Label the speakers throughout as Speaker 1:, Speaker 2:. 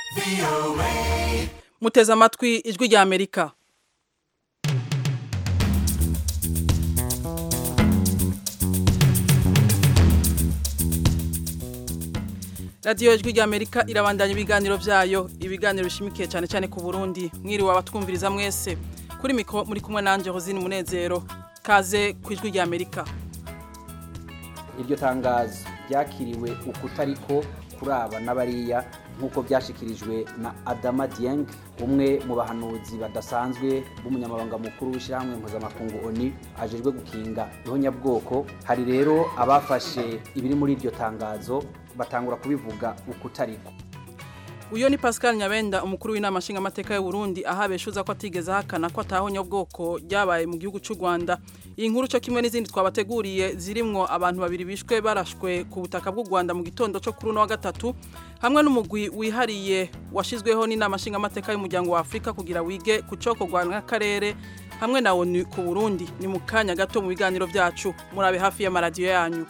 Speaker 1: muteze amatwi ijwi rya amerika radiyo ijwi rya amerika irabandanya ibiganiro byayo ibiganiro bishimikiye cyane cyane ku burundi mwiriwe abatwumviriza mwese kuri mikoro muri kumwe nanjye hozine umunezero kaze ku ijwi rya amerika
Speaker 2: iryo tangazo ryakiriwe ukutariko kuraba n'abariya nk'uko byashyikirijwe na adama dieng umwe mu bahanuzi badasanzwe b'umunyamabanga mukuru w'ishyirahamwe mpuzamakungu oni ajejwe gukinga ihonyabwoko hari rero abafashe ibiri muri iryo tangazo batangura kubivuga ukutariko
Speaker 1: uyu ni pascal nyabenda umukuru w'inama nshingamateka y'u Burundi aho abeshuza ko atigeze ahakana ko atahonya bwoko ryabaye mu gihugu cy'u Rwanda iyi nkuru cyo kimwe n'izindi twabateguriye zirimwo abantu babiri bishwe barashwe ku butaka bw'u Rwanda mu gitondo cyo kuri uno wa gatatu hamwe n'umugwi wihariye washizweho n'inama nshingamateka y'umuryango wa Afrika kugira wige ku cokorwa n'akarere hamwe na ONU ku Burundi ni mu kanya gato mu biganiro byacu murabe hafi y'amaradiyo yanyu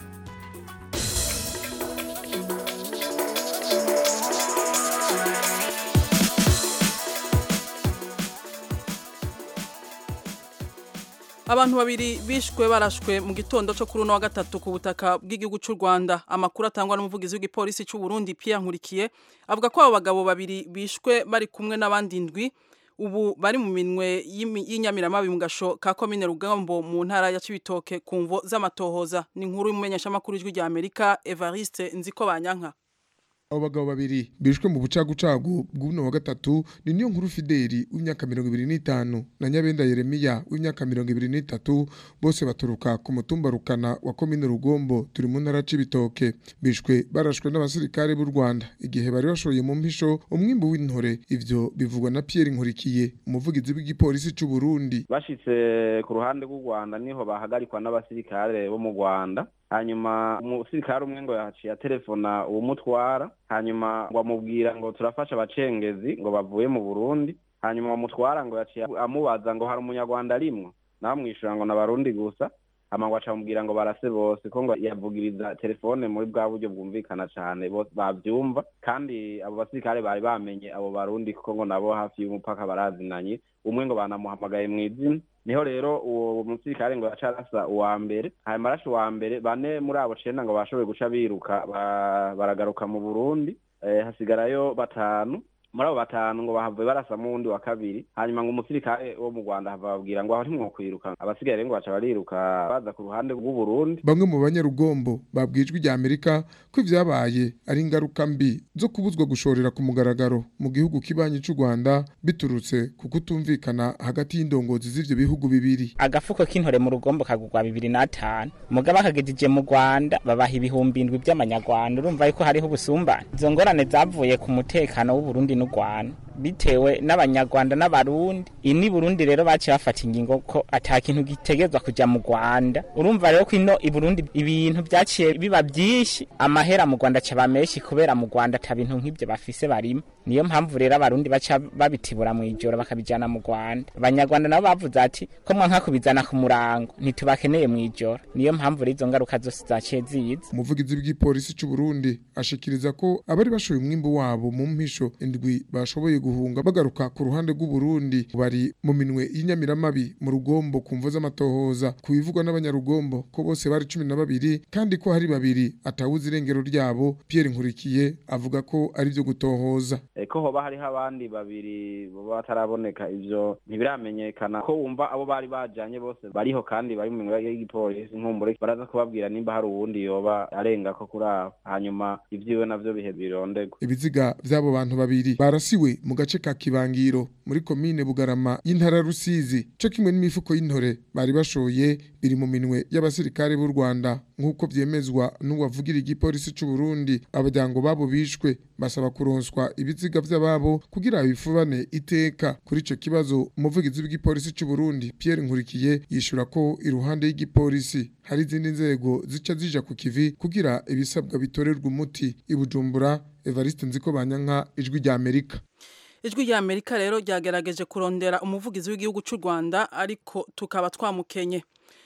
Speaker 1: abantu babiri bishwe barashwe mu gitondo cyo kuri uno wa gatatu ku butaka bw'igihugu cy'u Rwanda amakuru atangwa n'umuvugizi w'igipolisi cy'u Burundi Pierre Nkurikiye avuga ko abo bagabo babiri bishwe bari kumwe n'abandi ndwi ubu bari mu minwe y'inyamiramabi mu gasho ka komine Rugambo mu ntara ya Cibitoke ku mvo z'amatohoza ni inkuru y'umumenyeshamakuru w'ijwi rya Amerika Evariste Nziko Banyanka
Speaker 3: abo bagabo babiri bishwe mu bucagucagu bw'uno wa gatatu ni niyo nkuru Fideli w'imyaka mirongo ibiri n'itanu na Nyabenda Yeremiya w'imyaka mirongo ibiri n'itatu bose baturuka ku mutumba Rukana wa komine Rugombo turi mu ntara c'ibitoke bishwe barashwe n'abasirikare b'u Rwanda igihe bari bashoye mu mpisho umwimbu w'intore ivyo bivugwa na Pierre Nkurikiye umuvugizi w'igipolisi c'u Burundi
Speaker 4: bashitse ku ruhande rw'u Rwanda niho bahagarikwa n'abasirikare bo mu Rwanda hanyuma umusirikare umwe ngo yaciye telefona uwumutwara hanyuma ngo amubwira ngo turafasha abacengezi ngo bavuye mu Burundi hanyuma bamutwara ngo yaciye amubaza ngo hari umunyarwanda arimwo nawe amwishyura ngo n'abarundi gusa hama ngo aca amubwira ngo barase bose ko ngo yavugiriza telefone muri bwa buryo bwumvikana cyane bose bavyumva kandi abo basirikare bari bamenye abo barundi kuko ngo nabo hafi y'umupaka barazinanye umwe ngo banamuhamagaye mu izina niho rero uwo musirikare ngo yaca arasa uwa mbere hanyuma arashe uwa mbere bane muri abo cenda ngo bashoboye guca biruka baragaruka mu burundi hasigarayo batanu muri abo batanu ngo bahavuye barasamo uwundi wa kabiri hanyuma ngo umusirikare wo mu rwanda hava babwira ngo aho ntimwokwiruka abasigaye rero ngo baca bariruka baza ku ruhande rw'uburundi
Speaker 3: bamwe mu banyarugombo babwijwe rya amerika ko ivyabaye ari ingaruka mbi zo kubuzwa gushorera ku mugaragaro mu gihugu kibanyi c'u rwanda biturutse ku kutumvikana hagati y'indongozi z'ivyo bihugu bibiri
Speaker 5: agafuko k'intore mu rugombo kagurwa bibiri n'atanu mugabo akagejeje mu rwanda babaha ibihumbi indwi by'amanyarwanda urumva yuko hariho ubusumbane izo ngorane zavuye ku mutekano w'uburundi n'u rwanda bitewe n'abanyarwanda n'abarundi ini burundi rero baciye bafata ingingo ko ata kintu gitegezwa kuja mu rwanda urumva rero ko ino i burundi ibintu vyaciye biba vyinshi amahera mu rwanda caba menshi kubera mu rwanda ata bintu nk'ivyo bafise barimo niyo mpamvu rero abarundi baca babitibura mu ijoro bakabijana mu rwanda abanyarwanda nabo bavuze ati ko mwanka kubizana ku murango ntitubakeneye mu ijoro niyo mpamvu rero izo ngaruka zose zaciye ziza
Speaker 3: umuvugizi w'igipolisi c'u Burundi ashikiriza ko abari bashoye umwimbu wabo mu mpisho indwi bashoboye guhunga bagaruka ku ruhande rw'u Burundi bari mu minwe y'inyamiramabi mu rugombo ku mvo z'amatohoza ku bivugwa n'abanyarugombo ko bose bari cumi na babiri kandi ko hari babiri atawuzi irengero ryabo Pierre Nkurikiye avuga ko ari byo gutohoza
Speaker 4: ko hoba hariho abandi babiri bataraboneka ivyo ntibiramenyekana ko wumva abo bari bajanye bose bariho kandi bari mu minwe y'igipolisi nkumbure baraza kubabwira nimba hari uwundi yoba arenga ko kuri abo hanyuma ivyiwe navyo bihe birondegwa
Speaker 3: ibiziga vy'abo bantu babiri barasiwe mu gace ka Kibangiro muri komine Bugarama y'intara Rusizi cyo kimwe n'imifuko y'intore bari bashoye biri mu minwe y'abasirikare b'u Rwanda nk'uko vyemezwa n'uwavugira igipolisi c'u Burundi abajyango babo bishwe basaba kuronswa ibiziga vy'ababo kugira bifubane iteka kuri ico kibazo umuvugizi w'igipolisi c'u Burundi Pierre Nkurikiye yishura ko iruhande y'igipolisi hari izindi nzego zica zija ku kivi kugira ibisabwa bitorerwa umuti ibujumbura Evariste Nziko Banyanka ijwi rya Amerika
Speaker 1: ijwi rya Amerika rero ryagerageje kurondera umuvugizi w'igihugu cy'u Rwanda ariko tukaba twamukenye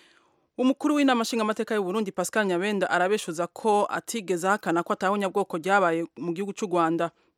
Speaker 1: umukuru w'inama nshingamateka y'u Burundi Pascal Nyabenda arabeshuza ko atigeze ahakana ko atahunya bwoko ryabaye mu gihugu cy'u Rwanda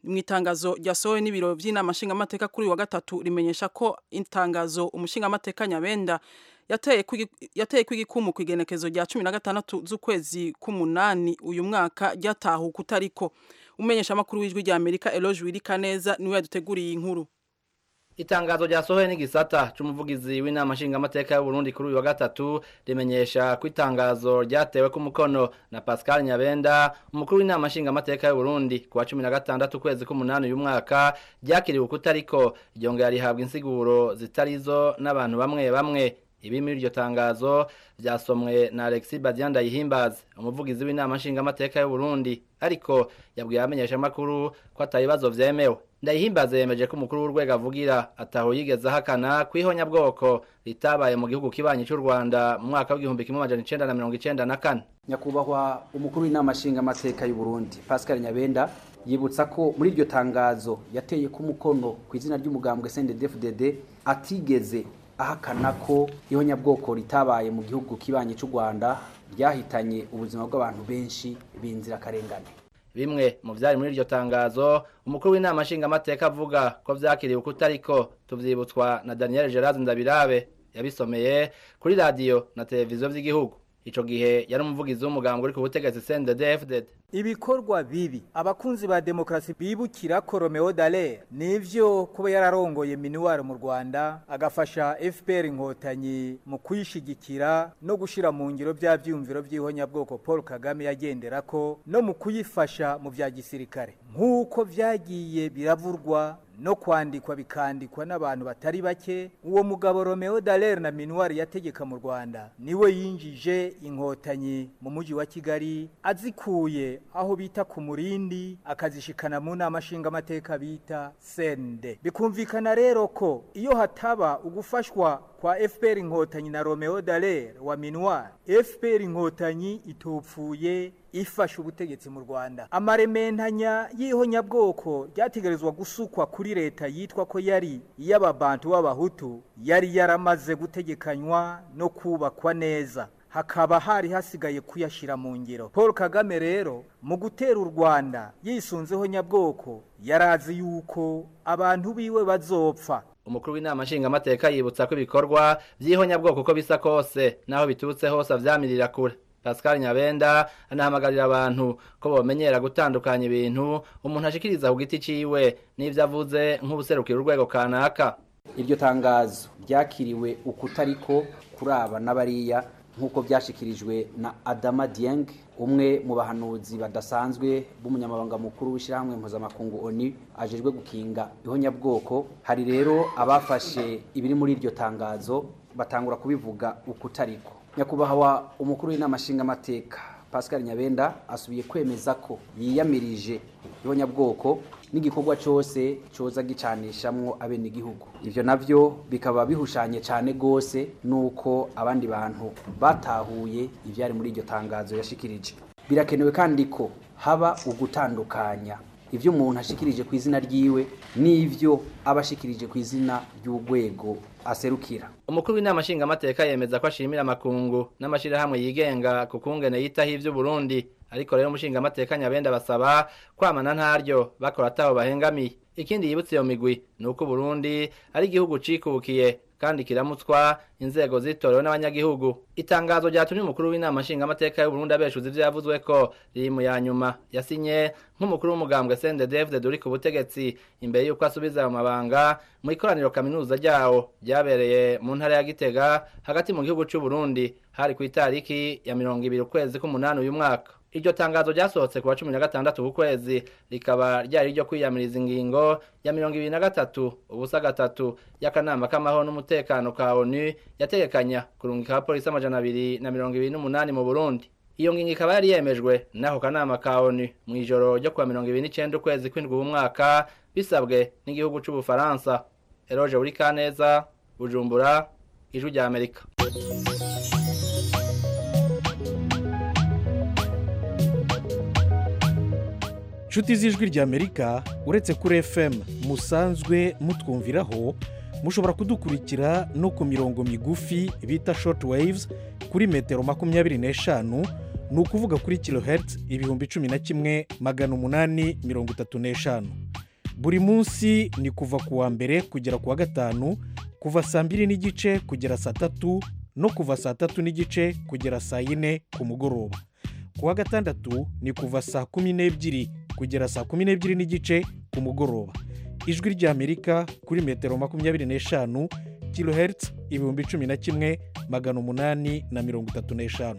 Speaker 1: mu itangazo ryasohowe n'ibiro by'inama nshingamateka kuri uyu wa gatatu rimenyesha ko itangazo umushingamateka nyabenda yateye kwigi- yateye kw'igikumu ku igenekezo rya cumi na gatandatu z'ukwezi k'umunani uyu mwaka ryatahuka utariko umenyesha amakuru w'ijwi rya amerika eloge wirikaneza niwe yaduteguriye iyi nkuru
Speaker 6: Itangazo ryasohoye n'igisata c'umuvugizi w'inama nshingamateka y'u Burundi kuri uyu wa gatatu rimenyesha ko itangazo ryatewe ku mukono na Pascal Nyabenda umukuru w'inama nshingamateka y'u Burundi kuwa 16 kwezi k'umunani uyu mwaka ryakiriwe ukutariko ryongera rihabwa insiguro zitarizo n'abantu bamwe bamwe ibi muri iryo tangazo vyasomwe na Alexis Badianda Yihimbaza umuvugizi w'inama nshingamateka y'u Burundi ariko yabwiye abamenyesha makuru ko atabibazo vyemewe ndayihimbaza yemeje ko umukuru w'urwego avugira ataho yigeze ahakana kwihonya bwoko ritabaye mu gihugu kibanyi cy'u Rwanda mu mwaka w'igihumbi kimwe amajana icenda na mirongo icenda na kane
Speaker 2: nyakubahwa umukuru w'inama nshingamateka y'u Burundi Pascal Nyabenda yibutsa ko muri iryo tangazo yateye ku mukono ku izina ry'umugambwe CNDD-FDD atigeze ahakana ko ihonyabwoko ritabaye mu gihugu kibanyi cy'u Rwanda ryahitanye ubuzima bw'abantu benshi b'inzirakarengane
Speaker 6: bimwe mu vyari muri iryo tangazo umukuru w'inama nshingamateka avuga ko vyakiriwe ukutariko tuvyibutswa na Daniel Gerard Ndabirabe yabisomeye kuri radio na televiziyo vy'igihugu ico gihe yari umuvugizi w'umugambwe uri ku butegetsi CNDD-FDD
Speaker 7: ibikorwa bibi abakunzi ba demokarasi bibukira ko Romeo Dallaire nivyo kuba yararongoye minuwaro mu Rwanda agafasha FPR inkotanyi mu kuyishigikira no gushira mu ngiro bya vyumviro by'ihonyabwoko Paul Kagame yagenderako no mu kuyifasha mu vya gisirikare nk'uko vyagiye biravurwa no kwandikwa bikandikwa n'abantu batari bake uwo mugabo Romeo Dallaire na minuwari yategeka mu Rwanda niwe yinjije inkotanyi mu muji wa Kigali azikuye aho bita ku murindi akazishikana mu nama nshingamateka bita sende bikumvikana rero ko iyo hataba ugufashwa kwa FPR inkotanyi na Romeo Dallaire wa minuwari FPR inkotanyi itopfuye ifasha ubutegetsi mu Rwanda amarementanya y'ihonyabwoko ryategerezwa gusukwa kuri leta yitwa ko yari iy'ababantu b'abahutu yari yaramaze gutegekanywa no kubakwa neza hakaba hari hasigaye kuyashira mu ngiro Paul Kagame rero mu gutera u Rwanda yisunzeho nyabwoko yarazi yuko abantu biwe bazopfa
Speaker 6: umukuru w'inama nshingamateka yibutsa ko ibikorwa vy'ihonyabwoko uko bisa kose naho biturutse hose avyamirira kure Pascal Nyabenda anahamagarira abantu ko bomenyera gutandukanya ibintu umuntu ashikiriza ku giti ciwe n'ivyo avuze nk'ubuserukira urwego kanaka
Speaker 2: iryo tangazo ryakiriwe ukutariko kuraba n'abariya nk'uko byashikirijwe na Adama Dieng umwe mu bahanuzi badasanzwe b'umunyamabanga mukuru w'ishyirahamwe mpuzamakungu ONU ajejwe gukinga ihonyabwoko hari rero abafashe ibiri muri iryo tangazo batangura kubivuga ukutariko nyakubahwa umukuru w'inama nshingamateka Pascal Nyabenda asubiye kwemeza ko yiyamirije ihonyabwoko n'igikorwa cyose cyoza gicanishamwo abenegihugu ivyo navyo bikaba bihushanye cyane gose nuko abandi bantu batahuye ivyari muri iryo tangazo yashikirije birakenewe kandi ko haba ugutandukanya ivyo umuntu ashikirije ku izina ryiwe n'ivyo aba ashikirije ku izina ry'urwego aserukira
Speaker 6: umukuru w'inama nshingamateka yemeza ko ashimira amakungu n'amashirahamwe yigenga ku kungene yitaho ivyo Burundi ariko rero umushingamateka nyabenda basaba kwamana ntaryo bakora ataho bahengamiye ikindi yibutse iyo migwi ni uko Burundi ari igihugu cikukiye kandi kiramutswa inzego zitorewe n'abanyagihugu itangazo ryatumye umukuru w'inama nshingamateka y'u Burundi abeshuza ivyo yavuzwe ko riri mu ya nyuma yasinye nk'umukuru w'umugambwe CNDD-FDD uri ku butegetsi imbere y'uko asubiza ayo mabanga mu ikoraniro kaminuza ryawo ryabereye mu ntara ya Gitega hagati mu gihugu c'u Burundi hari ku itariki ya mirongo ibiri ukwezi k'umunani uyu mwaka iryo tangazo ryasohotse kuwa cumi na gatandatu w'ukwezi rikaba ryari ryo kwiyamiriza ingingo ya mirongo ibiri na gatatu ubusa gatatu y'akanama k'amahoro n'umutekano ka onu yategekanya kurungika abapolisi amajana abiri na mirongo ibiri n'umunani mu burundi iyo ngingo ikaba yari yemejwe n'ako kanama ka onu mu ijoro ryo kuwa mirongo ibiri n'icenda ukwezi kw'indwi w'umwaka bisabwe n'igihugu c'ubufaransa eroje buri kaneza bujumbura ijwi rya amerika
Speaker 8: inshuti z'ijwi ry'amerika uretse kuri fm musanzwe mutwumviraho mushobora kudukurikira no ku mirongo migufi bita short waves kuri metero makumyabiri n'eshanu ni ukuvuga kuri kilohertz ibihumbi cumi na kimwe magana umunani mirongo itatu n'eshanu buri munsi ni kuva ku wa mbere kugera ku wa gatanu kuva saa mbiri n'igice kugera saa tatu no kuva saa tatu n'igice kugera saa yine ku mugoroba ku wa gatandatu ni kuva saa kumi n'ebyiri kugera saa kumi n'ebyiri n'igice ku mugoroba ijwi ry'amerika kuri metero makumyabiri n'eshanu kilohertz ibihumbi cumi na kimwe magana umunani na mirongo itatu n'eshanu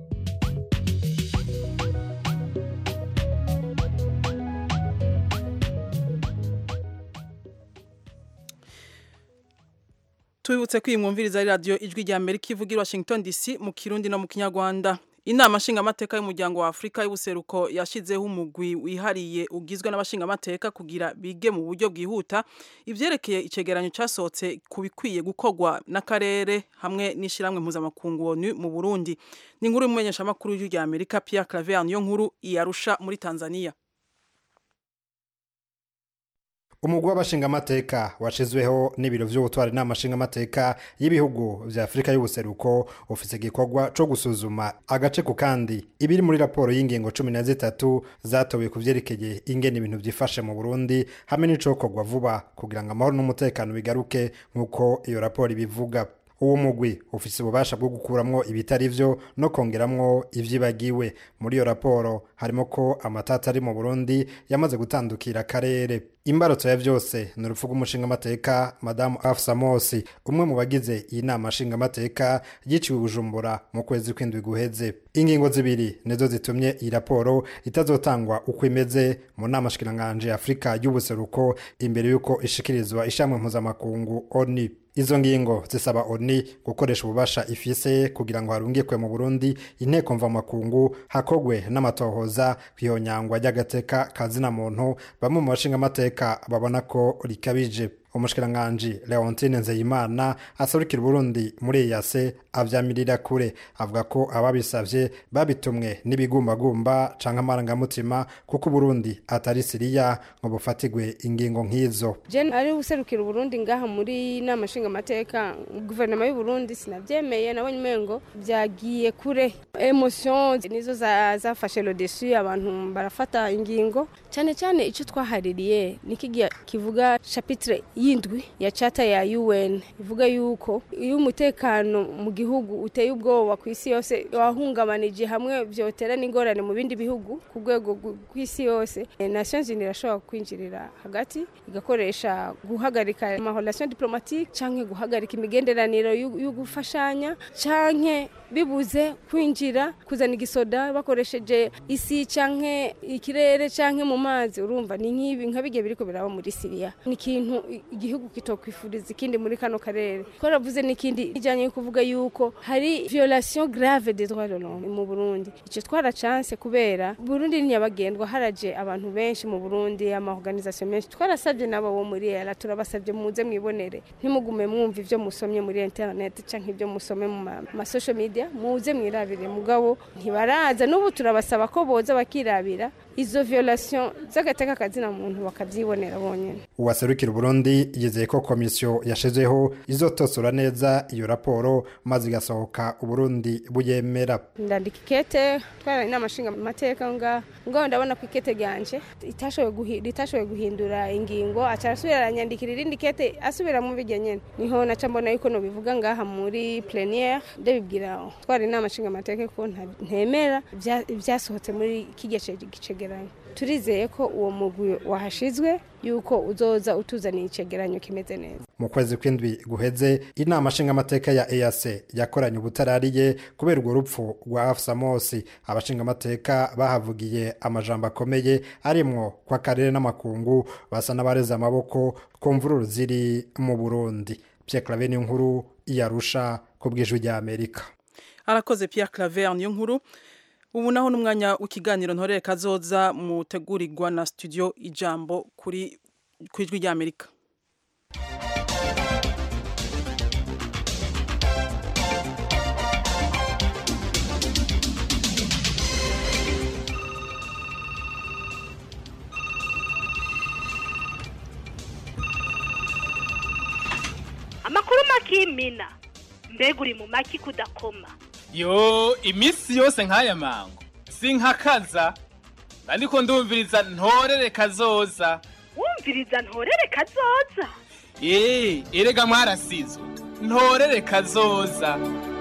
Speaker 1: tubibutse ko iyi mwumviriza ari radiyo ijwi rya amerika ivuga i washington dc mu kirundi no mu kinyarwanda inama nshingamateka y'umuryango wa afurika y'ubuseruko yashyizeho umugwi wihariye ugizwe n'abashingamateka kugira bige mu buryo bwihuta ibyerekeye icyegeranyo cyasohotse ku bikwiye gukorwa n'akarere hamwe n'ishyirahamwe mpuzamakungu onu mu burundi ni inkuru y'umumenyeshamakuru w'ijwi rya amerika pierre claver niyo nkuru iyarusha muri tanzania
Speaker 9: umugwi w'abashingamateka washizweho n'ibiro vy'ubutwari n'amashingamateka y'ibihugu vya afurika y'ubuseruko ufise igikorwa co gusuzuma agace ku kandi ibiri muri raporo y'ingingo cumi na zitatu zatowe ku vyerekeye ingene ibintu vyifashe mu burundi hamwe n'icokorwa vuba kugira ngo amahoro n'umutekano bigaruke nk'uko iyo raporo ibivuga uwo mugwi ufise ububasha bwo gukuramwo ibitari vyo no kongeramwo ivyibagiwe muri iyo raporo harimo ko amatata ari mu burundi yamaze gutandukira akarere imbarutso ya vyose ni urupfu rw'umushingamateka madamu afsa mosi umwe mu bagize iyi nama nshingamateka yiciwe bujumbura mu kwezi kw'indwi guheze ingingo zibiri nizo zitumye iyi raporo itazotangwa uko imeze mu nama shikiranganje afurika y'ubuseruko imbere y'uko ishikirizwa ishamwe mpuzamakungu oni izo ngingo zisaba oni gukoresha ububasha ifise kugira ngo harungikwe mu burundi inteko mvamakungu hakogwe n'amatohoza kwihonyangwa ry'agateka kazina muntu bamwe mu bashingamateka babona ko rikabije umushikiranganji leontine nzeyimana aserukira uburundi muri eyase avyamirira kure avuga ko ababisavye babitumwe n'ibigumbagumba canke amarangamutima kuko uburundi atari siriya ngo bufatigwe ingingo nk'izo
Speaker 10: jen ari userukira uburundi ngaha muri nama nshingamateka guverinoma y'uburundi sinavyemeye nabonye umengo vyagiye kure emotion nizo zafashe za lodesu abantu barafata ingingo cyane cyane ico twahaririye nikigiya kivuga chapitre y'indwi ya chata ya UN ivuga yuko iyo umutekano mu gihugu uteye ubwoba ku isi yose wahungabanije hamwe vyotera n'ingorane mu bindi bihugu ku rwego rw'isi yose Nations Unies irashobora kwinjirira hagati igakoresha guhagarika amahorelation diplomatique canke guhagarika imigenderaniro yo gufashanya canke bibuze kwinjira kuzana igisoda bakoresheje isi canke ikirere canke mu mazi urumva ni nk'ibi nka bigiye biriko biraba muri Syria ni ikintu igihugu kitokwifuriza ikindi muri kano karere ko ravuze n'ikindi ijanye yo kuvuga yuko hari violation grave des droits de l'homme mu Burundi ico twara chance kubera Burundi ni nyabagendwa haraje abantu benshi mu Burundi ama organisation menshi twarasabye nabo bo muri era turabasabye muze mwibonere ntimugume mwumva ivyo musomye muri internet canke ivyo musome mu ma social media muze mwirabire mugabo ntibaraza n'ubu turabasaba ko boza bakirabira izo violation z'agateka kazina muntu bakavyibonera bonyene
Speaker 9: uwaserukira Burundi yizeye ko komisiyo yashizeho izotosora neza iyo raporo maze igasohoka Uburundi buyemera
Speaker 10: ndandika ikete twara inama nshinga amateka nga ngo ndabona ko ikete ryanje itashoboye ritashoboye guhindura ingingo aca asubira aranyandikira irindi kete asubira mu bijya nyene niho naca mbona yuko no bivuga ngaha muri plénière ndabibwira twara inama nshinga amateka ko ntemera ibyasohotse muri kijya gicegeranyo turizeye ko uwo mugwi wahashizwe yuko uzoza utuzaniye icegeranyo kimeze neza
Speaker 9: mu kwezi kw'indwi guheze inama nshingamateka ya EAC yakoranye ubutarariye kubera urwo rupfu rwa Afsa Mosi abashingamateka bahavugiye amajambo akomeye arimwo kwa karere n'amakungu basa n'abareze amaboko ku mvururu ziri mu Burundi Pierre Claver ni nkuru iyarusha ku bw'ijwi rya Amerika
Speaker 1: arakoze Pierre Claver niyo nkuru ubu naho n'umwanya w'ikiganiro ntorere kazoza mutegurirwa na studio ijambo kuri ku ijwi rya amerika
Speaker 11: amakuru makimina mbega uri mu maki kudakoma
Speaker 12: yo iminsi yose nk'aya mango sinkakaza ariko ndumviriza ntorere kazoza
Speaker 11: wumviriza ntorere kazoza
Speaker 12: eee erega mwarasizo ntorere kazoza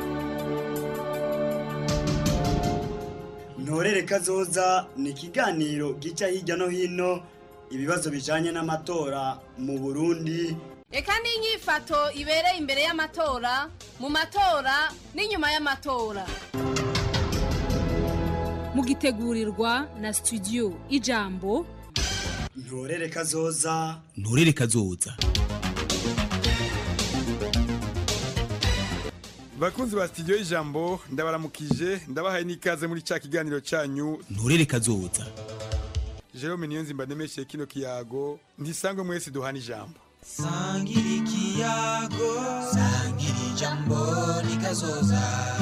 Speaker 13: ntorere kazoza ni ikiganiro gica hirya no hino ibibazo bijanye n'amatora mu burundi
Speaker 14: reka n'inyifato ibereye imbere y'amatora mu matora n'inyuma y'amatora
Speaker 15: mugitegurirwa na studio ijambo
Speaker 13: ntorere kazoza
Speaker 16: nturere kazoza
Speaker 17: bakunzi ba studio y'ijambo ndabaramukije ndabahaye n'ikaze muri cya kiganiro cyanyu
Speaker 16: nturere kazoza
Speaker 17: jerome niyo nzimba ndemeshe kino kiyago ntisangwe mwese duhana ijambo
Speaker 18: sangira ikiyago sangira ijambo rikazoza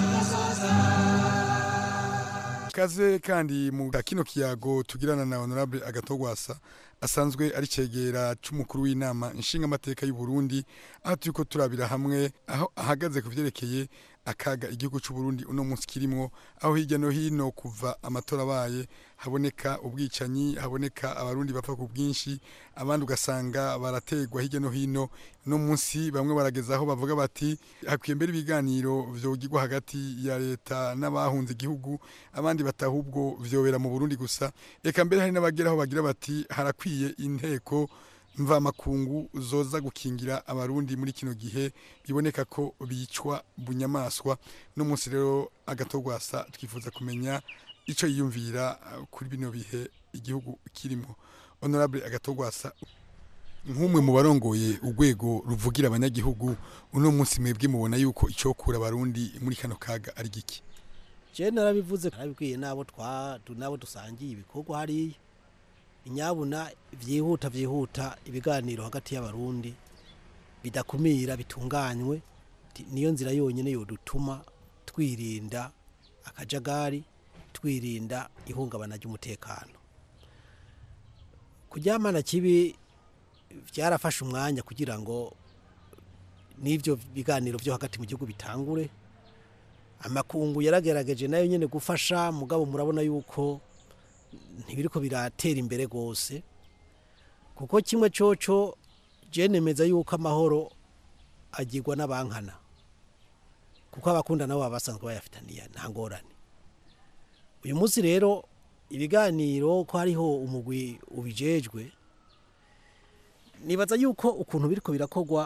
Speaker 17: kaze kandi mu kino kiyago tugirana na honorable agatogwasa asanzwe ari cegera c'umukuru w'inama nshingamateka y'u Burundi aho turiko turabira hamwe aho ahagaze ku vyerekeye akaga igihugu c'u Burundi uno munsi kirimwo aho hirya no hino kuva amatora abaye haboneka ubwicanyi haboneka abarundi bapfa ku bwinshi abandi ugasanga barategwa hirya no hino no munsi bamwe barageza aho bavuga bati hakwiye mbere ibiganiro vyogirwa hagati ya leta n'abahunze igihugu abandi batahubwo vyobera mu Burundi gusa eka mbere hari n'abageraho bagira bati harakwiye inteko mvamakungu zoza gukingira abarundi muri kino gihe biboneka ko bicwa bunyamaswa no munsi rero agatogwasa twifuza kumenya ico yiyumvira kuri bino bihe igihugu kirimo honorable agatogwasa nk'umwe mu barongoye urwego ruvugira abanyagihugu uno munsi mwebwe mubona yuko icokura abarundi muri kano kaga ari giki
Speaker 19: je narabivuze narabibwiye nabo twa nabo dusangiye ibikorwa hariya inyabuna vyihuta vyihuta ibiganiro hagati y'abarundi bidakumira bitunganywe niyo nzira yonyine yodutuma twirinda akajagari twirinda ihungabana ry'umutekano kuryamana kibi byarafashe umwanya kugira ngo n'ibyo biganiro byo hagati mu gihugu bitangure amakungu yaragerageje nayo nyine gufasha mugabo murabona yuko ntibiriko biratera imbere rwose kuko kimwe coco nemeza yuko amahoro agirwa n'abankana kuko abakunda nabo baba basanzwe bayafitaniye nta ngorane uyu munsi rero ibiganiro ko hariho umugwi ubijejwe nibaza yuko ukuntu biriko birakorwa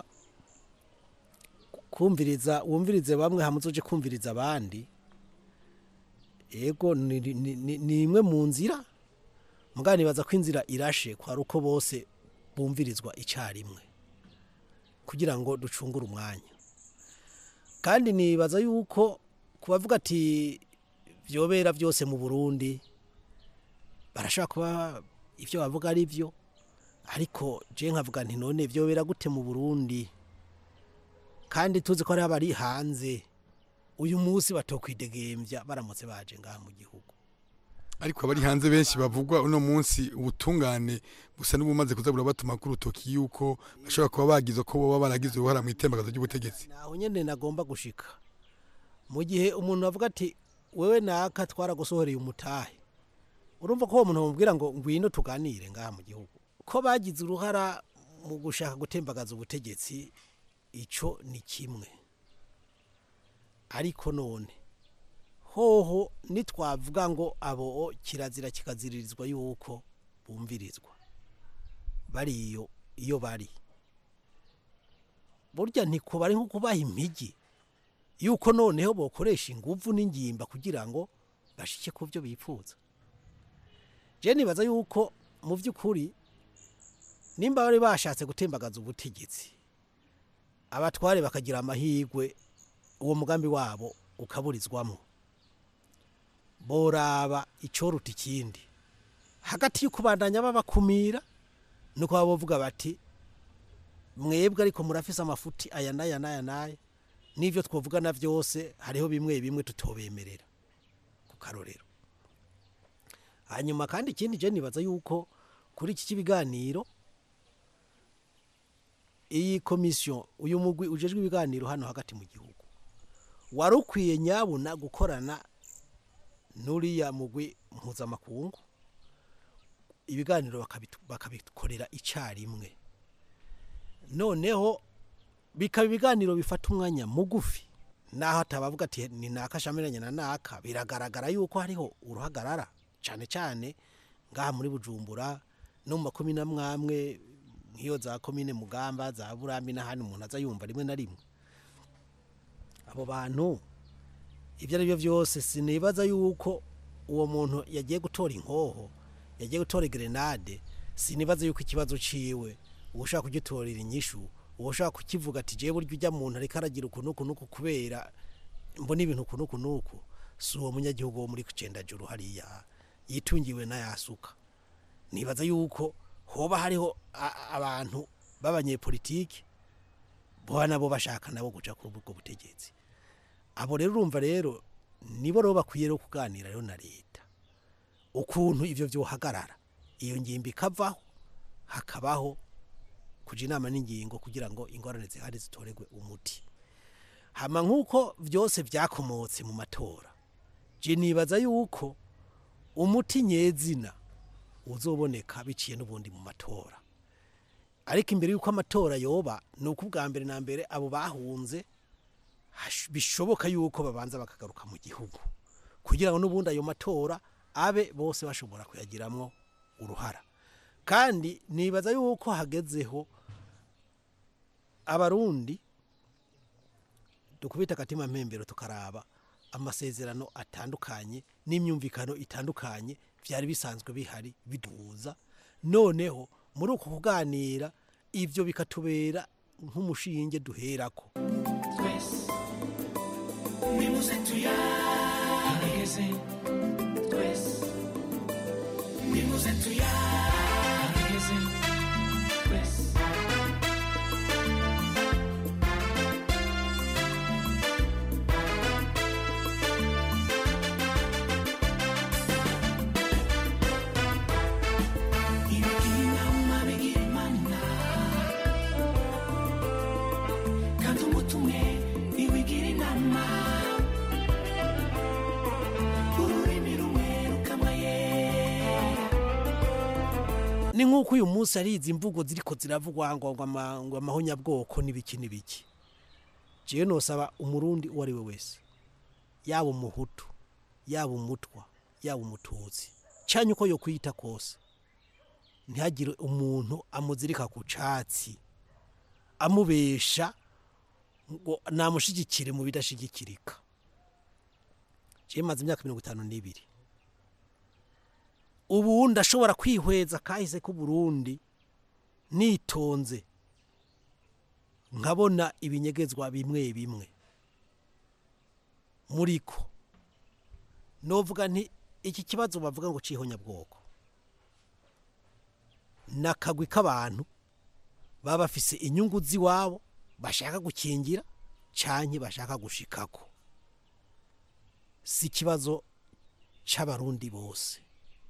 Speaker 19: kumviriza wumvirize bamwe hamuzoje kumviriza abandi ego ni imwe mu nzira mugani nibaza ko inzira irashe kwari uko bose bumvirizwa icyarimwe kugira ngo ducungure umwanya kandi nibaza yuko kubavuga ati byobera byose mu burundi barashobora kuba ibyo bavuga ari byo ariko je nkavuga nti none byobera gute mu burundi kandi tuzi ko hari abari hanze uyu munsi batokwidegembya baramutse baje ngaha mu gihugu
Speaker 17: ariko abari hanze benshi bavugwa uno munsi ubutungane gusa n'ubumaze kuza burabatuma ku rutoki yuko bashobora kuba bagize ko baba baragize uruhara mu itembagazo ry'ubutegetsi
Speaker 19: naho nyene nagomba gushika mu gihe umuntu avuga ati wewe naka twaragusohoreye umutahe urumva ko uwo muntu bamubwira ngo ngwino tuganire ngaha mu gihugu ko bagize uruhara mu gushaka gutembagaza ubutegetsi ico ni kimwe ariko none hoho nitwavuga ngo abo kirazira kikaziririzwa yuko bumvirizwa bariyo iyo bari burya ntikuba ari nko kubaha impigi yuko noneho bokoresha ingufu n'ingimba kugira ngo bashike ku byo bifuza je nibaza yuko mu by'ukuri nimba bari bashatse gutembagaza ubutegetsi abatware bakagira amahirwe uwo mugambi wabo ukaburizwamo boraba icyoruta ikindi hagati y'ukubandanya babakumira nuko baba bavuga bati mwebwe ariko murafise amafuti aya n'aya n'aya n'aya n'ibyo twavugana byose hariho bimwe bimwe tutobemerera ku karorero hanyuma kandi ikindi je nibaza yuko kuri iki kibiganiro iyi komisiyo uyu mugwi ujejwe ibiganiro hano hagati mu gihugu wari ukwiye nyabuna gukorana n'uriya mugwi mpuzamakungu ibiganiro bakabitu- bakabikorera icyarimwe noneho bikaba ibiganiro bifata umwanya mugufi naho atabavuga ati ni naka shamiranye na naka biragaragara yuko hariho uruhagarara cyane cyane ngaha muri bujumbura no mu makumi n'amwamwe nk'iyo za komine mugamba za burambi n'ahandi umuntu aza yumva rimwe na rimwe abo bantu ibyo ari byo byose sinibaza yuko uwo muntu yagiye gutora inkoho yagiye gutora grenade sinibaza yuko ikibazo ciwe uwo ushaka kugitorera inyishu uwo ushaka kukivuga ati jewe burya ujya muntu ariko aragira uku n'uku n'uku kubera mbona ibintu uku n'uku n'uku si uwo munyagihugu wo muri kucendajuru hariya yitungiwe n'ayasuka nibaza yuko hoba hariho a- abantu b'abanyepolitiki boba nabo bashaka nabo guca kuri ubwo butegetsi abo rero urumva rero nibo rero bakwiye rero kuganira rero na leta ukuntu ivyo vyohagarara iyo ngimbi ikavaho hakabaho kuja inama n'ingingo kugira ngo ingorane zihari zitoregwe umuti hama nk'uko vyose vyakomotse mu matora je nibaza yuko umuti nyezina uzoboneka biciye n'ubundi mu matora ariko imbere y'uko amatora yoba ni uko ubwa mbere na mbere abo bahunze hash- bishoboka yuko babanza bakagaruka mu gihugu kugira ngo n'ubundi ayo matora abe bose bashobora kuyagiramwo uruhara kandi nibaza yuko hagezeho abarundi dukubita akatima mpembero tukaraba amasezerano atandukanye n'imyumvikano itandukanye byari bisanzwe bihari biduhuza noneho muri uko kuganira ibyo bikatubera nk'umushinge duherako
Speaker 18: twese nimuze tuyaregeze twese nimuze tuyaregeze twese ibigira inama bigira imana kandi umutumwe ntiwigira inama ururimi rumwe rukamaye
Speaker 19: ni nk'uko uyu munsi ari izi mvugo ziriko ziravugwa ngo ngo ama- ngo amahonyabwoko n'ibiki n'ibiki jewe nosaba umurundi uwo ari we wese yaba umuhutu yaba umutwa yaba umututsi cyane uko yo kwita kose ntihagire umuntu amuzirika ku catsi amubesha ngo namushigikire mu bidashigikirika jewe maze imyaka mirongo itanu n'ibiri ubu ndashobora kwihweza kahise k'uburundi nitonze nkabona ibinyegezwa bimwe bimwe muriko novuga nti iki kibazo bavuga ngo cihonyabwoko nakagwi k'abantu baba bafise inyungu z'iwabo bashaka gukingira canke bashaka gushikako si ikibazo c'abarundi bose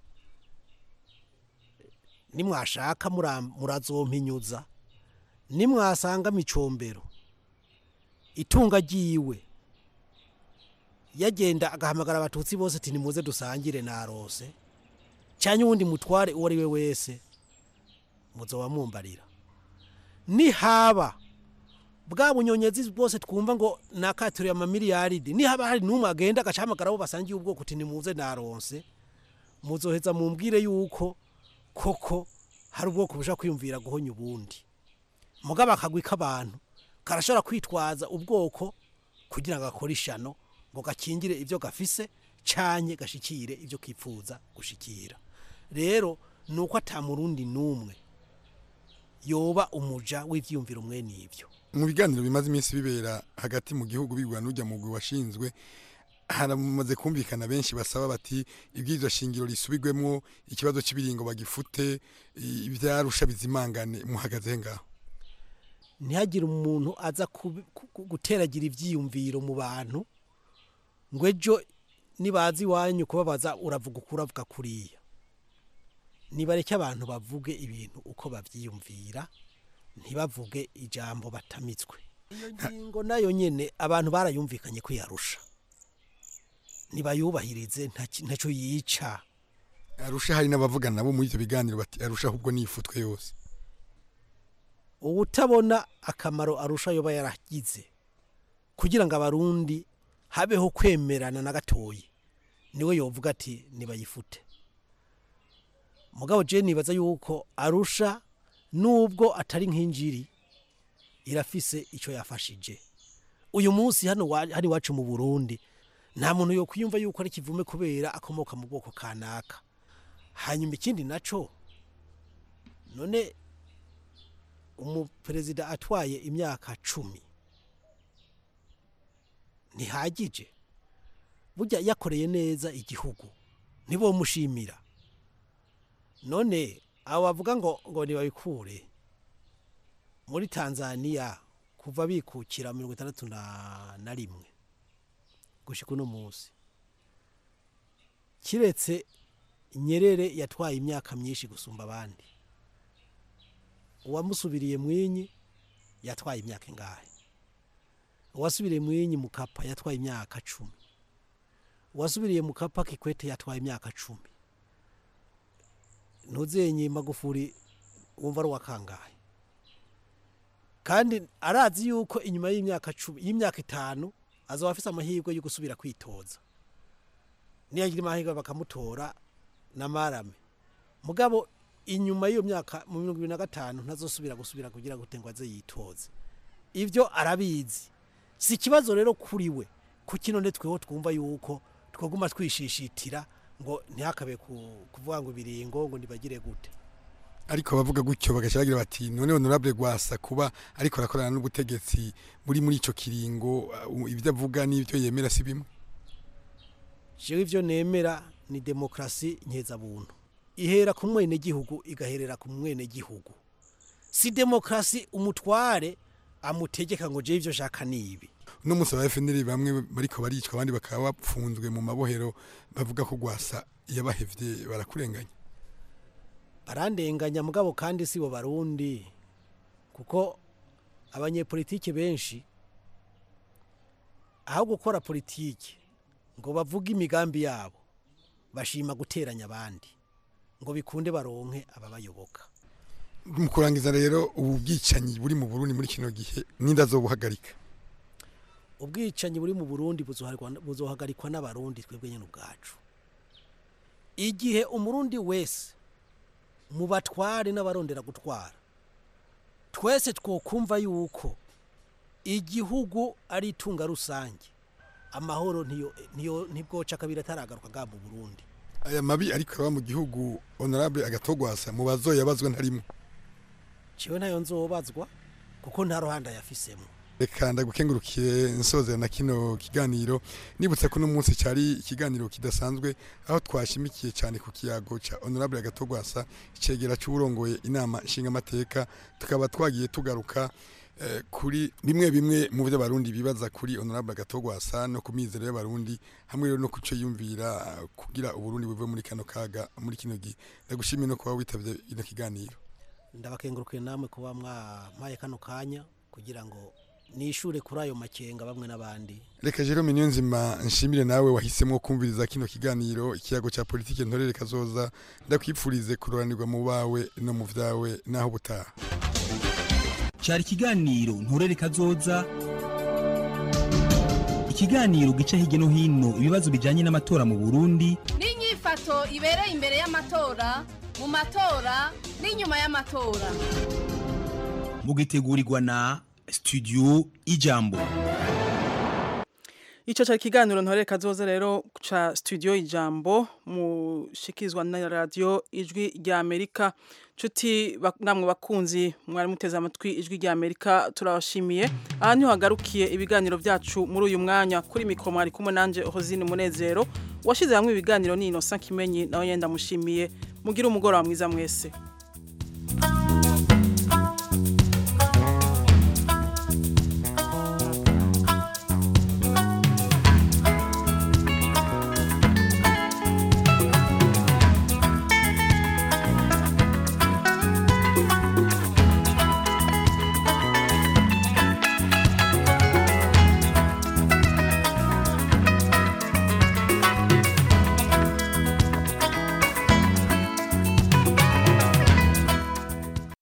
Speaker 19: nimwashaka mura- murazompinyuza nimwasanga micombero itunga ryiwe yagenda agahamagara abatutsi bose ati nimuze dusangire narose cyane uwundi mutware uwo ari we wese muzoba mumbarira nihaba bwa bunyonyezi bwose twumva ngo nakaturiye amamiliyaridi nihaba hari n'umwe agenda agacahamagara abo basangiye ubwoko uti nimuze naronse muzoheza mumbwire yuko koko hari ubwoko bushaka kwiyumvira guhonya ubundi mugabo akagwi k'abantu karashobora kwitwaza ubwoko kugira ngo akore ishano ngo gakingire ibyo gafise canye gashikire ibyo kipfuza gushikira rero ni uko atamurundi n'umwe yoba umuja w'ivyiyumviro mwene ivyo
Speaker 17: mu biganiro bimaze iminsi bibera hagati mu gihugu bigwa n'ujya mu gwi washinzwe haramaze kumvikana benshi basaba bati ibwirizwa shingiro risubirwemo ikibazo cy'ibiringo bagifute i- ivyarusha bizimangane muhagaze ngaho
Speaker 19: ntihagire umuntu aza kubi- ku- ku- guteragira ivyiyumviro mu bantu ngo ejo nibaza iwanyu kubabaza uravuga uko uravuga kuriya nibareke abantu bavuge ibintu uko bavyiyumvira ntibavuge ijambo batamitswe iyo ngingo nayo nyene abantu barayumvikanye kwiyarusha nibayubahirize ntaci- ntaco yica
Speaker 17: arusha hari n'abavugana nabo muri ivyo biganiro bati arusha ahubwo nifutwe yose
Speaker 19: ubutabona akamaro arusha yoba yaragize kugira ngo abarundi habeho kwemerana na gatoyi niwe yovuga ati nibayifute mugabo je nibaza yuko arusha nubwo atari nk'injiri irafise icyo yafashije uyu munsi hano wa- hano iwacu mu burundi nta muntu yo kwiyumva yuko ari kivume kubera akomoka mu bwoko kanaka hanyuma ikindi naco none umuperezida atwaye imyaka cumi ntihagije burya yakoreye neza igihugu ntibomushimira none abo bavuga ngo ngo ntibabikure muri tanzania kuva bikukira mirongo itandatu na na rimwe gushika uno munsi kiretse nyerere yatwaye imyaka myinshi gusumba abandi uwamusubiriye mwinyi yatwaye imyaka ingahe uwasubiriye mwinyi mukapa yatwaye imyaka cumi uwasubiriye mukapa kikwete yatwaye imyaka cumi ntuzenye magufuri wumva ari uwakangahe kandi arazi yuko inyuma y'imyaka cumi y'imyaka itanu azaba afise amahirwe yo gusubira kwitoza niyagira amahirwe bakamutora na marame mugabo inyuma y'iyo myaka mu mirongo ibiri na gatanu ntazosubira gusubira kugira ngo ngo aze yitoze ibyo arabizi si ikibazo rero kuri we kuki none tweho twumva yuko twaguma twishishitira ngo ntihakabe ku- kuvuga ngo ibiringo ngo ntibagire gute
Speaker 17: ariko bavuga gutyo bagaca bagira bati none honorable gwasa kuba ariko arakorana n'ubutegetsi buri muri ico kiringo uh, ibyo avuga n'ibyo yemera si bimwe
Speaker 19: jewe ivyo nemera ni demokrasi nkeza-buntu ihera ku mwenegihugu igaherera ku mwenegihugu si demokrasi umutware amutegeka ngo jewe ivyo shaka nibi
Speaker 17: uno munsi aba FNL bamwe bariko baricwa abandi bakaba bapfunzwe mu mabohero bavuga ko gwasa yabahevye barakurenganya
Speaker 19: barandenganya mugabo kandi si bo barundi kuko abanyepolitike benshi aho gukora politiki ngo bavuge imigambi yabo bashima guteranya abandi ngo bikunde baronke ababayoboka
Speaker 17: mu kurangiza rero ubu bwicanyi buri mu Burundi muri kino gihe ninda zobuhagarika
Speaker 19: ubwicanyi buri mu burundi buzohagarikwa- buzohagarikwa n'abarundi twebwe nyine ubwacu igihe umurundi wese mu batware n'abarondera gutwara twese twokumva yuko igihugu ari itunga rusange amahoro ntiyo ntiyo ntibwoca kabiri ataragaruka bwa mu burundi
Speaker 17: aya mabi ariko araba mu gihugu honorable agatogwasa mu bazoyabazwa ntarimo
Speaker 19: ciwe ntayo nzobazwa kuko nta ruhande yafisemo
Speaker 17: reka ndagukengurukiye nsozera na kino kiganiro nibutse ko uno munsi cyari ikiganiro kidasanzwe aho twashimikiye cyane ku kiyago cya honorable agatogwasa icegera cy'uburongoye inama nshingamateka tukaba twagiye tugaruka eh, kuri bimwe bimwe mu byo abarundi bibaza kuri honorable agatogwasa no ku mizero y'abarundi hamwe rero no ku cyo yumvira eh, kugira uburundi buve muri kano kaga muri kino gihe ndagushimiye no kuba witabye ino kiganiro
Speaker 19: ndabakengurukiye namwe kuba mwampaye kano kanya kugira ngo nishure kuri ayo makenga bamwe n'abandi
Speaker 17: reka jerome niyonzima nshimire nawe wahisemo kumviriza kino kiganiro ikiyago cya politike ntorere kazoza ndakwipfurize kuroranirwa mu bawe no mu vyawe naho butaha
Speaker 16: cyari ikiganiro nturere kazoza ikiganiro gica hirya no hino ibibazo bijyanye n'amatora mu burundi
Speaker 14: n'inyifato ibereye imbere y'amatora mu matora n'inyuma y'amatora
Speaker 16: mugitegurirwa na studio ijambo
Speaker 1: Ico cari kiganiro ntore kazoza rero ca studio ijambo mushikizwa na radio ijwi rya Amerika cuti namwe bakunzi mwari muteze amatwi ijwi rya Amerika turabashimiye aha niho hagarukiye ibiganiro vyacu muri uyu mwanya kuri mikro mwari kumwe nanje Rosine Munezero washize hamwe ibiganiro ni Innocent Kimenyi nawe yenda mushimiye mugira umugoroba mwiza mwese